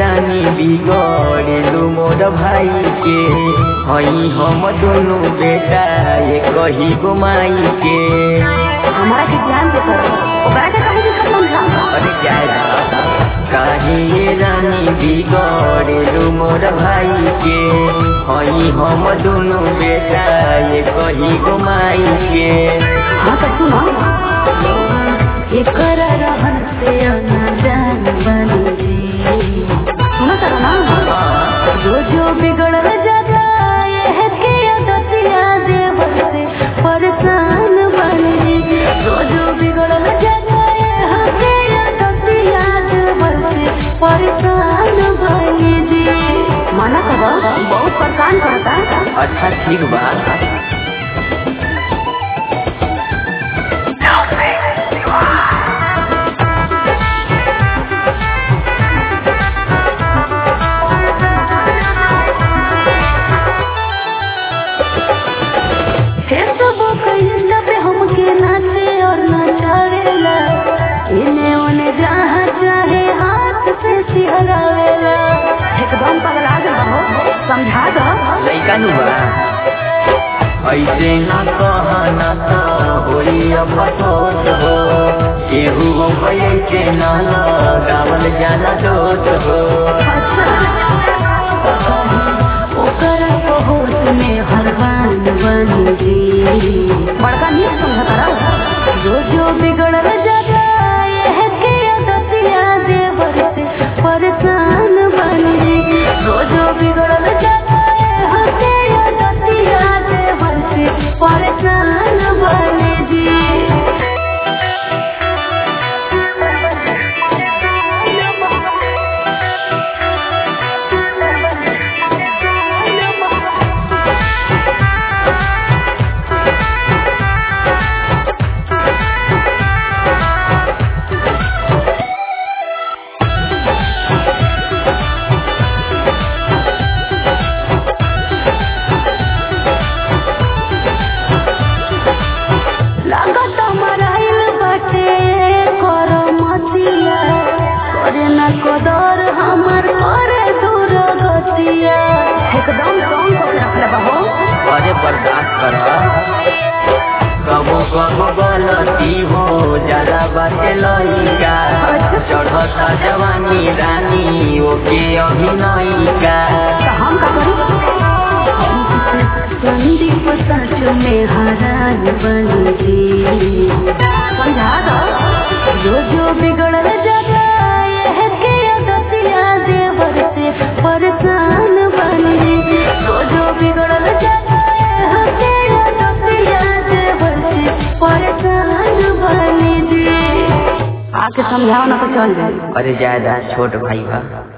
रानी बिगड़ेलू मोर भाई के हई हम दोनों बेटा ये कही गो माई के हमारा के ध्यान दे करो ओकरा के कहीं भी खत्म समझा अरे जायदा काहे ये रानी बिगड़ेलू मोर भाई के हई हम दोनों बेटा ये कही गो माई के हाँ तो सुनो एकर रहन से अनजान बन जी सुनो तो ना जो जो बिगड़ल जाता ये के आदतिया देवर से परेशान बन जी जो जो बिगड़ल जाता ये के आदतिया देवर से परेशान बन जी माना कब बहुत परेशान करता अच्छा ठीक बा फेसबुक इंस्टा पे हमके नाचे और नचावेला इने ओने जहाँ चाहे हाथ से सिहरावेला एकदम पगला गल हो समझा दो लइका नु बा ऐसे न कहना तो होई अफसोस हो केहू हो ऐसे न गावल जाला दोष हो ओकर पहुँच में हरबान बन जी बड़का नहीं समझा करो जो जो बिगड़ल जाता ये के आदतिया देवर से परेशान बन जी जो जो बिगड़ल जाता ये के आदतिया देवर से परेशान बन जी लागत मराइल बाटे कर मतिया करे न कदर हमर करे दूर गतिया एकदम सॉन्ग को रखले बहो अरे बर्दाश्त कर कबो कबो गलती हो ज्यादा बाटे लइका चढ़ता जवानी रानी ओके अभिनयिका तो हम का करी संदीप सच में हरान बन जी समझा दो जो जो बिगड़ल जाता ये के आदतिया देवर से परेशान बन जी जो जो बिगड़ल जाता ये के आदतिया देवर से परेशान बन जी आके समझाओ ना तो चल जाए अरे ज्यादा छोट भाई बा